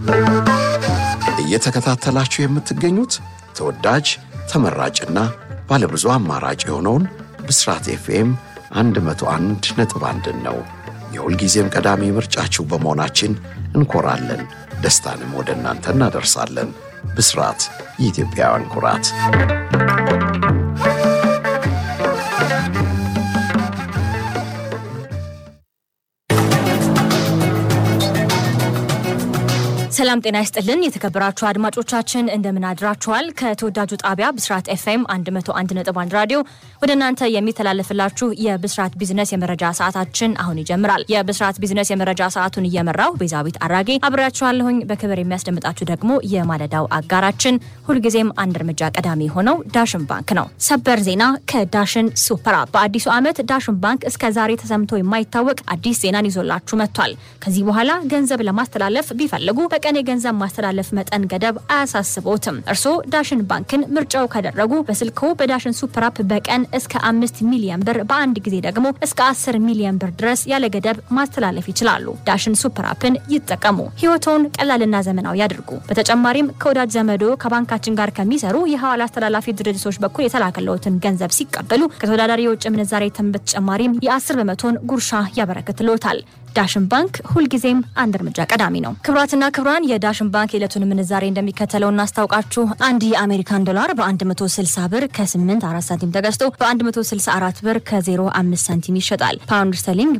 እየተከታተላችሁ የምትገኙት ተወዳጅ ተመራጭና ባለብዙ አማራጭ የሆነውን ብስራት ኤፍኤም 101 ነጥብ አንድን ነው። የሁልጊዜም ቀዳሚ ምርጫችሁ በመሆናችን እንኮራለን። ደስታንም ወደ እናንተ እናደርሳለን። ብስራት የኢትዮጵያውያን ኩራት። ሰላም ጤና ይስጥልን። የተከበራችሁ አድማጮቻችን እንደምን አድራችኋል? ከተወዳጁ ጣቢያ ብስራት ኤፍኤም 101.1 ራዲዮ ወደ እናንተ የሚተላለፍላችሁ የብስራት ቢዝነስ የመረጃ ሰዓታችን አሁን ይጀምራል። የብስራት ቢዝነስ የመረጃ ሰዓቱን እየመራው ቤዛዊት አራጌ አብሬያችኋለሁኝ። በክብር የሚያስደምጣችሁ ደግሞ የማለዳው አጋራችን ሁልጊዜም አንድ እርምጃ ቀዳሚ የሆነው ዳሽን ባንክ ነው። ሰበር ዜና ከዳሽን ሱፐር አፕ። በአዲሱ ዓመት ዳሽን ባንክ እስከ ዛሬ ተሰምቶ የማይታወቅ አዲስ ዜናን ይዞላችሁ መጥቷል። ከዚህ በኋላ ገንዘብ ለማስተላለፍ ቢፈልጉ በቀን የገንዘብ ማስተላለፍ መጠን ገደብ አያሳስቦትም። እርስዎ ዳሽን ባንክን ምርጫው ካደረጉ በስልክዎ በዳሽን ሱፐር አፕ በቀን እስከ አምስት ሚሊዮን ብር በአንድ ጊዜ ደግሞ እስከ አስር ሚሊዮን ብር ድረስ ያለ ገደብ ማስተላለፍ ይችላሉ። ዳሽን ሱፐር አፕን ይጠቀሙ። ህይወቶን ቀላልና ዘመናዊ ያድርጉ። በተጨማሪም ከወዳጅ ዘመዶ ከባንካችን ጋር ከሚሰሩ የሐዋላ አስተላላፊ ድርጅቶች በኩል የተላከለውትን ገንዘብ ሲቀበሉ ከተወዳዳሪ የውጭ ምንዛሬ ተመን በተጨማሪም የአስር በመቶን ጉርሻ ያበረክትልዎታል። ዳሽን ባንክ ሁልጊዜም አንድ እርምጃ ቀዳሚ ነው። ክቡራትና ክቡራን የዳሽን ባንክ የዕለቱን ምንዛሬ እንደሚከተለው እናስታውቃችሁ። አንድ የአሜሪካን ዶላር በ160 ብር ከ84 ሳንቲም ተገዝቶ በ164 ብር ከ05 ሳንቲም ይሸጣል። ፓውንድ ስተርሊንግ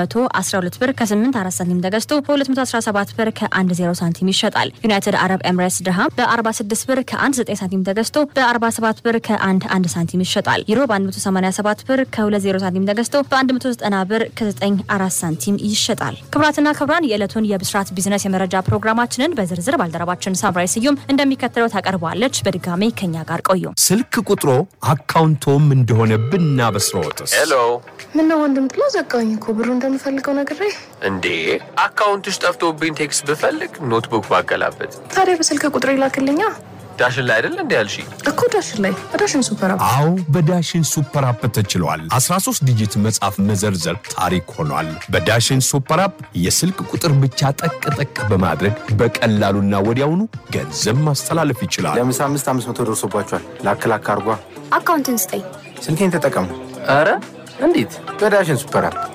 በ212 ብር ከ84 ሳንቲም ተገዝቶ በ217 ብር ከ10 ሳንቲም ይሸጣል። ዩናይትድ አረብ ኤምሬትስ ድርሃም በ46 ብር ከ19 ሳንቲም ተገዝቶ በ47 ብር ከ11 ሳንቲም ይሸጣል። ዩሮ በ187 ብር ከ20 ሳንቲም ተገዝቶ በ190 ብር ከ94 ሳንቲም ይሸጣል ይሸጣል። ክቡራትና ክቡራን የዕለቱን የብስራት ቢዝነስ የመረጃ ፕሮግራማችንን በዝርዝር ባልደረባችን ሳምራይ ስዩም እንደሚከተለው ታቀርበዋለች። በድጋሚ ከኛ ጋር ቆዩ። ስልክ ቁጥሮ አካውንቶም እንደሆነ ብናበስረዎትስ? ሄሎ ምነው ወንድም ጥሎ ዘጋኝ እኮ ብሩ እንደምፈልገው ነግሬ። እንዴ አካውንትሽ ጠፍቶብኝ ቴክስት ብፈልግ ኖትቡክ ባገላበት ታዲያ በስልክ ቁጥር ይላክልኛ ዳሽን ላይ አይደል እንዲ ያልሽ እኮ ዳሽን ላይ በዳሽን ሱፐር አፕ አዎ በዳሽን ሱፐር አፕ ተችሏል። 13 ዲጂት መጻፍ መዘርዘር ታሪክ ሆኗል። በዳሽን ሱፐር አፕ የስልክ ቁጥር ብቻ ጠቅ ጠቅ በማድረግ በቀላሉና ወዲያውኑ ገንዘብ ማስተላለፍ ይችላል። ለምሳ አምስት አምስት መቶ ደርሶባቸዋል። ላክ ላክ አርጓ። አካውንትን ስጠኝ። ስልኬን ተጠቀሙ ኧረ እንዴት በዳሽን ሱፐር አፕ።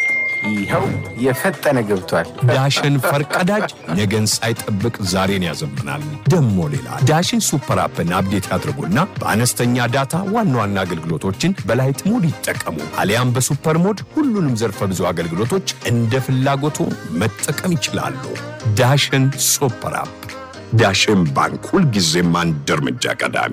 ይኸው የፈጠነ ገብቷል። ዳሽን ፈርቀዳጅ ነገን ሳይጠብቅ ዛሬን ያዘምናል። ደሞ ሌላ ዳሽን ሱፐር አፕን አፕዴት ያድርጉና በአነስተኛ ዳታ ዋና ዋና አገልግሎቶችን በላይት ሞድ ይጠቀሙ። አሊያም በሱፐር ሞድ ሁሉንም ዘርፈ ብዙ አገልግሎቶች እንደ ፍላጎቱ መጠቀም ይችላሉ። ዳሽን ሱፐር አፕ። ዳሽን ባንክ ሁልጊዜም አንድ እርምጃ ቀዳሚ።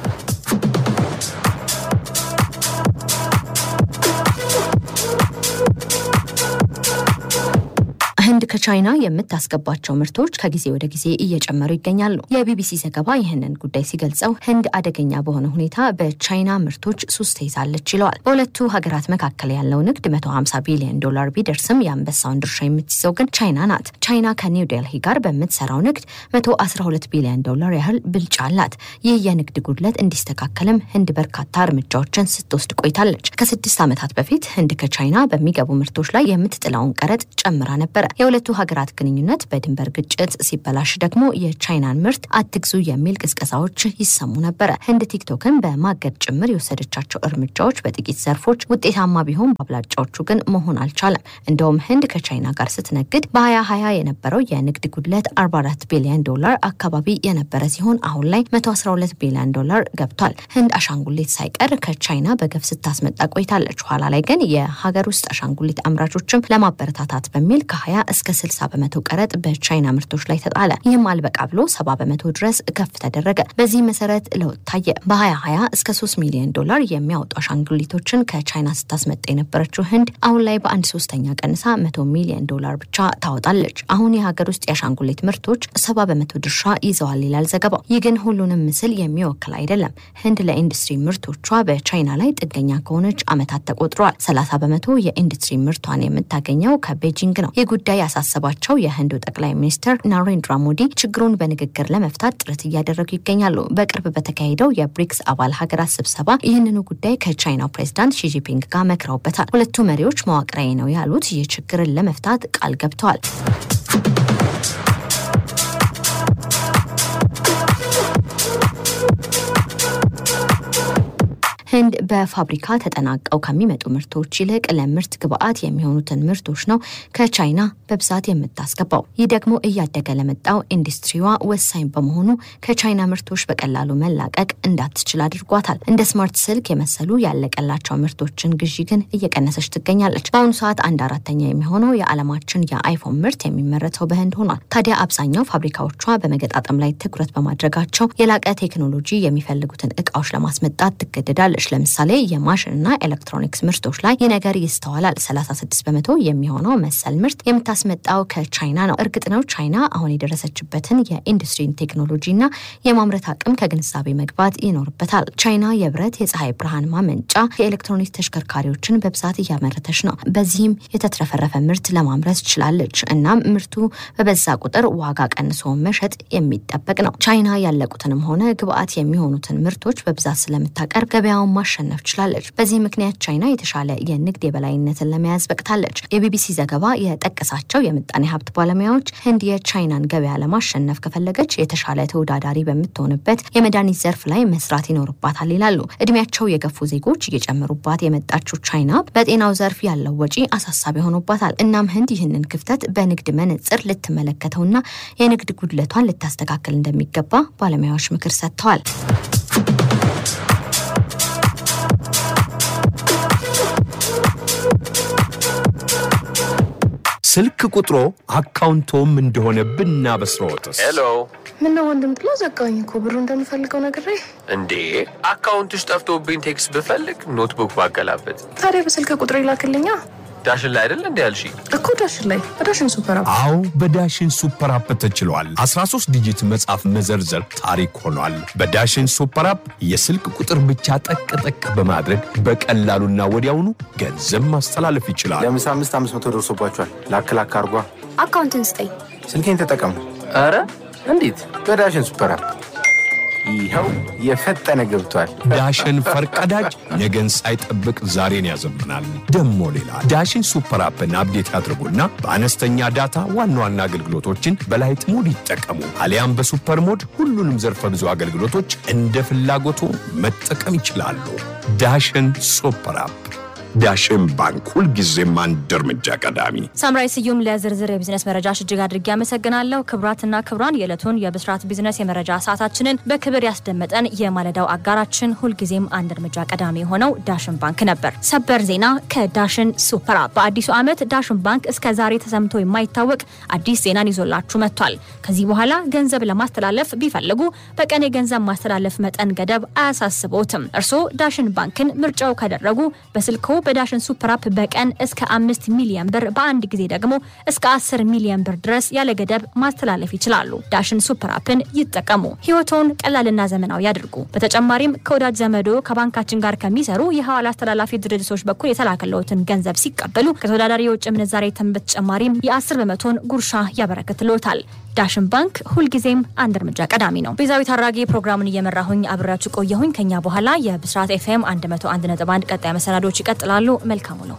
ህንድ ከቻይና የምታስገባቸው ምርቶች ከጊዜ ወደ ጊዜ እየጨመሩ ይገኛሉ። የቢቢሲ ዘገባ ይህንን ጉዳይ ሲገልጸው ህንድ አደገኛ በሆነ ሁኔታ በቻይና ምርቶች ሱስ ተይዛለች ይለዋል። በሁለቱ ሀገራት መካከል ያለው ንግድ 150 ቢሊዮን ዶላር ቢደርስም የአንበሳውን ድርሻ የምትይዘው ግን ቻይና ናት። ቻይና ከኒው ዴልሂ ጋር በምትሰራው ንግድ 112 ቢሊዮን ዶላር ያህል ብልጫ አላት። ይህ የንግድ ጉድለት እንዲስተካከልም ህንድ በርካታ እርምጃዎችን ስትወስድ ቆይታለች። ከስድስት ዓመታት በፊት ህንድ ከቻይና በሚገቡ ምርቶች ላይ የምትጥለውን ቀረጥ ጨምራ ነበረ። የሁለቱ ሀገራት ግንኙነት በድንበር ግጭት ሲበላሽ ደግሞ የቻይናን ምርት አትግዙ የሚል ቅስቀሳዎች ይሰሙ ነበረ። ህንድ ቲክቶክን በማገድ ጭምር የወሰደቻቸው እርምጃዎች በጥቂት ዘርፎች ውጤታማ ቢሆን በአብላጫዎቹ ግን መሆን አልቻለም። እንደውም ህንድ ከቻይና ጋር ስትነግድ በ2020 የነበረው የንግድ ጉድለት 44 ቢሊዮን ዶላር አካባቢ የነበረ ሲሆን አሁን ላይ 112 ቢሊዮን ዶላር ገብቷል። ህንድ አሻንጉሊት ሳይቀር ከቻይና በገፍ ስታስመጣ ቆይታለች። ኋላ ላይ ግን የሀገር ውስጥ አሻንጉሊት አምራቾችም ለማበረታታት በሚል ከ20 እስከ 60 በመቶ ቀረጥ በቻይና ምርቶች ላይ ተጣለ። ይህም አልበቃ ብሎ 70 በመቶ ድረስ ከፍ ተደረገ። በዚህ መሰረት ለውጥ ታየ። በ2020 እስከ 3 ሚሊዮን ዶላር የሚያወጡ አሻንጉሊቶችን ከቻይና ስታስመጣ የነበረችው ህንድ አሁን ላይ በአንድ ሶስተኛ ቀንሳ 100 ሚሊዮን ዶላር ብቻ ታወጣለች። አሁን የሀገር ውስጥ የአሻንጉሊት ምርቶች 70 በመቶ ድርሻ ይዘዋል ይላል ዘገባው። ይህ ግን ሁሉንም ምስል የሚወክል አይደለም። ህንድ ለኢንዱስትሪ ምርቶቿ በቻይና ላይ ጥገኛ ከሆነች ዓመታት ተቆጥረዋል። 30 በመቶ የኢንዱስትሪ ምርቷን የምታገኘው ከቤጂንግ ነው። ይህ ጉዳይ ያሳሰባቸው የህንዱ ጠቅላይ ሚኒስትር ናሬንድራ ሞዲ ችግሩን በንግግር ለመፍታት ጥረት እያደረጉ ይገኛሉ። በቅርብ በተካሄደው የብሪክስ አባል ሀገራት ስብሰባ ይህንኑ ጉዳይ ከቻይናው ፕሬዚዳንት ሺጂፒንግ ጋር መክረውበታል። ሁለቱ መሪዎች መዋቅራዊ ነው ያሉት ይህ ችግርን ለመፍታት ቃል ገብተዋል። ህንድ በፋብሪካ ተጠናቀው ከሚመጡ ምርቶች ይልቅ ለምርት ግብዓት የሚሆኑትን ምርቶች ነው ከቻይና በብዛት የምታስገባው። ይህ ደግሞ እያደገ ለመጣው ኢንዱስትሪዋ ወሳኝ በመሆኑ ከቻይና ምርቶች በቀላሉ መላቀቅ እንዳትችል አድርጓታል። እንደ ስማርት ስልክ የመሰሉ ያለቀላቸው ምርቶችን ግዢ ግን እየቀነሰች ትገኛለች። በአሁኑ ሰዓት አንድ አራተኛ የሚሆነው የዓለማችን የአይፎን ምርት የሚመረተው በህንድ ሆኗል። ታዲያ አብዛኛው ፋብሪካዎቿ በመገጣጠም ላይ ትኩረት በማድረጋቸው የላቀ ቴክኖሎጂ የሚፈልጉትን እቃዎች ለማስመጣት ትገደዳለች። ለምሳሌ የማሽንና ኤሌክትሮኒክስ ምርቶች ላይ ይህ ነገር ይስተዋላል። 36 በመቶ የሚሆነው መሰል ምርት የምታስመጣው ከቻይና ነው። እርግጥ ነው ቻይና አሁን የደረሰችበትን የኢንዱስትሪን ቴክኖሎጂና የማምረት አቅም ከግንዛቤ መግባት ይኖርበታል። ቻይና የብረት የፀሐይ ብርሃን ማመንጫ የኤሌክትሮኒክስ ተሽከርካሪዎችን በብዛት እያመረተች ነው። በዚህም የተትረፈረፈ ምርት ለማምረት ችላለች። እናም ምርቱ በበዛ ቁጥር ዋጋ ቀንሶ መሸጥ የሚጠበቅ ነው። ቻይና ያለቁትንም ሆነ ግብአት የሚሆኑትን ምርቶች በብዛት ስለምታቀርብ ገበያውን ማሸነፍ ችላለች። በዚህ ምክንያት ቻይና የተሻለ የንግድ የበላይነትን ለመያዝ በቅታለች። የቢቢሲ ዘገባ የጠቀሳቸው የምጣኔ ሀብት ባለሙያዎች ህንድ የቻይናን ገበያ ለማሸነፍ ከፈለገች የተሻለ ተወዳዳሪ በምትሆንበት የመድኃኒት ዘርፍ ላይ መስራት ይኖርባታል ይላሉ። እድሜያቸው የገፉ ዜጎች እየጨመሩባት የመጣችው ቻይና በጤናው ዘርፍ ያለው ወጪ አሳሳቢ ሆኖባታል። እናም ህንድ ይህንን ክፍተት በንግድ መነጽር ልትመለከተውና የንግድ ጉድለቷን ልታስተካከል እንደሚገባ ባለሙያዎች ምክር ሰጥተዋል። ስልክ ቁጥሮ አካውንቶም እንደሆነ ብናበስረዎትስ? ሄሎ ምነው ወንድም ጥሎ ዘጋኝ እኮ ብሩ እንደምፈልገው ነግሬ። እንዴ አካውንትሽ ጠፍቶብኝ ቴክስት ብፈልግ ኖትቡክ ባገላበት ታዲያ በስልክ ቁጥር ይላክልኛ ዳሽን ላይ አይደል እንዲ ያልሽ እኮ ዳሽን ላይ በዳሽን ሱፐር አፕ አዎ በዳሽን ሱፐር አፕ ተችሏል። 13 ዲጂት መጻፍ መዘርዘር ታሪክ ሆኗል። በዳሽን ሱፐር አፕ የስልክ ቁጥር ብቻ ጠቅ ጠቅ በማድረግ በቀላሉና ወዲያውኑ ገንዘብ ማስተላለፍ ይችላል። ለምሳ አምስት አምስት መቶ ደርሶባቸዋል። ላክ ላክ አርጓ። አካውንትን ስጠኝ። ስልኬን ተጠቀሙ ኧረ እንዴት በዳሽን ሱፐር አፕ። ይኸው የፈጠነ ገብቷል። ዳሽን ፈርቀዳጅ ነገን ሳይጠብቅ ዛሬን ያዘምናል። ደሞ ሌላ ዳሽን ሱፐር አፕን አፕዴት ያድርጉና በአነስተኛ ዳታ ዋና ዋና አገልግሎቶችን በላይት ሞድ ይጠቀሙ። አሊያም በሱፐር ሞድ ሁሉንም ዘርፈ ብዙ አገልግሎቶች እንደ ፍላጎቱ መጠቀም ይችላሉ። ዳሽን ሱፐር አፕ። ዳሽን ባንክ ሁልጊዜም አንድ እርምጃ ቀዳሚ። ሳምራይ ስዩም ለዝርዝር የቢዝነስ መረጃሽ እጅግ አድርጌ አመሰግናለሁ። ክቡራትና ክቡራን የዕለቱን የብስራት ቢዝነስ የመረጃ ሰዓታችንን በክብር ያስደመጠን የማለዳው አጋራችን ሁልጊዜም አንድ እርምጃ ቀዳሚ የሆነው ዳሽን ባንክ ነበር። ሰበር ዜና ከዳሽን ሱፐር አፕ። በአዲሱ ዓመት ዳሽን ባንክ እስከ ዛሬ ተሰምቶ የማይታወቅ አዲስ ዜናን ይዞላችሁ መጥቷል። ከዚህ በኋላ ገንዘብ ለማስተላለፍ ቢፈልጉ በቀን የገንዘብ ማስተላለፍ መጠን ገደብ አያሳስቦትም። እርስዎ ዳሽን ባንክን ምርጫው ካደረጉ በስልክዎ በዳሽን ሱፐር አፕ በቀን እስከ አምስት ሚሊዮን ብር በአንድ ጊዜ ደግሞ እስከ አስር ሚሊዮን ብር ድረስ ያለ ገደብ ማስተላለፍ ይችላሉ። ዳሽን ሱፐር አፕን ይጠቀሙ። ህይወቶን ቀላልና ዘመናዊ ያድርጉ። በተጨማሪም ከወዳጅ ዘመዶ ከባንካችን ጋር ከሚሰሩ የሐዋላ አስተላላፊ ድርጅቶች በኩል የተላከለዎትን ገንዘብ ሲቀበሉ ከተወዳዳሪ የውጭ ምንዛሬ ተመን በተጨማሪም የአስር በመቶን ጉርሻ ያበረክትልዎታል። ዳሽን ባንክ ሁልጊዜም አንድ እርምጃ ቀዳሚ ነው። ቤዛዊት አራጌ ፕሮግራሙን እየመራሁኝ አብሬያችሁ ቆየሁኝ። ከኛ በኋላ የብስራት ኤፍኤም 101.1 ቀጣይ መሰናዶች ይቀጥላሉ። መልካሙ ነው።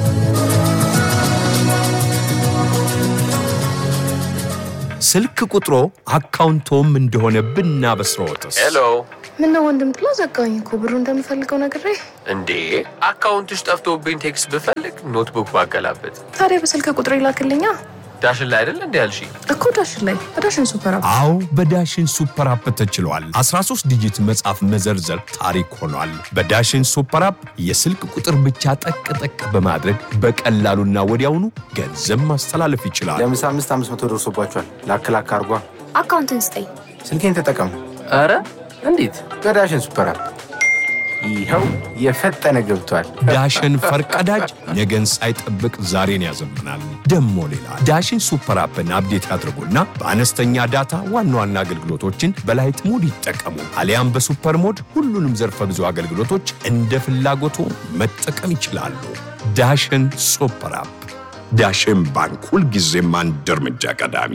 ስልክ ቁጥሮ አካውንቶም እንደሆነ ብናበስረዎትስ? ሄሎ ምነው ወንድም ጥሎ ዘጋኝ እኮ ብሩ እንደምፈልገው ነግሬ። እንዴ አካውንትሽ ጠፍቶብኝ ቴክስት ብፈልግ ኖትቡክ ባገላበት ታዲያ በስልክ ቁጥር ይላክልኛ ዳሽን ላይ አይደል እንዲ ያልሽ እኮ ዳሽን ላይ በዳሽን ሱፐር አፕ አዎ በዳሽን ሱፐር አፕ ተችሏል። 13 ዲጂት መጻፍ መዘርዘር ታሪክ ሆኗል። በዳሽን ሱፐር አፕ የስልክ ቁጥር ብቻ ጠቅ ጠቅ በማድረግ በቀላሉና ወዲያውኑ ገንዘብ ማስተላለፍ ይችላል። ለምሳ አምስት አምስት መቶ ደርሶባቸዋል። ላክ ላክ አርጓ። አካውንትን ስጠኝ። ስልኬን ተጠቀሙ ኧረ እንዴት በዳሽን ሱፐር አፕ። ይኸው የፈጠነ ገብቷል። ዳሽን ፈርቀዳጅ ነገን ሳይጠብቅ ዛሬን ያዘምናል። ደሞ ሌላ ዳሽን ሱፐር አፕን አፕዴት ያድርጉና በአነስተኛ ዳታ ዋና ዋና አገልግሎቶችን በላይት ሞድ ይጠቀሙ። አሊያም በሱፐር ሞድ ሁሉንም ዘርፈ ብዙ አገልግሎቶች እንደ ፍላጎቱ መጠቀም ይችላሉ። ዳሽን ሱፐር አፕ። ዳሽን ባንክ ሁልጊዜም አንድ እርምጃ ቀዳሚ።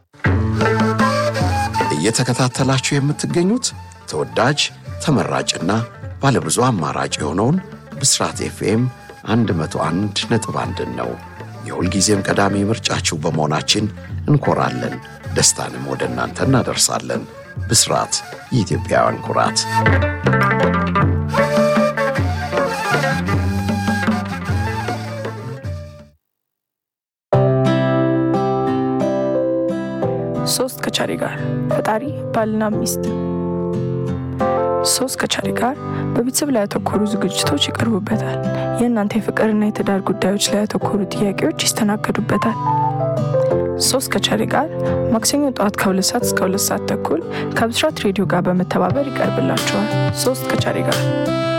እየተከታተላችሁ የምትገኙት ተወዳጅ ተመራጭና ባለብዙ አማራጭ የሆነውን ብስራት ኤፍኤም 101 ነጥብ አንድን ነው። የሁልጊዜም ቀዳሚ ምርጫችሁ በመሆናችን እንኮራለን። ደስታንም ወደ እናንተ እናደርሳለን። ብስራት የኢትዮጵያውያን ኩራት ሶስት ከቻሪ ጋር ፈጣሪ ባልና ሚስት ሶስት ከቻሪ ጋር በቤተሰብ ላይ ያተኮሩ ዝግጅቶች ይቀርቡበታል። የእናንተ የፍቅርና የትዳር ጉዳዮች ላይ ያተኮሩ ጥያቄዎች ይስተናገዱበታል። ሶስት ከቻሪ ጋር ማክሰኞ ጠዋት ከሁለት ሰዓት እስከ ሁለት ሰዓት ተኩል ከብስራት ሬዲዮ ጋር በመተባበር ይቀርብላቸዋል። ሶስት ከቻሪ ጋር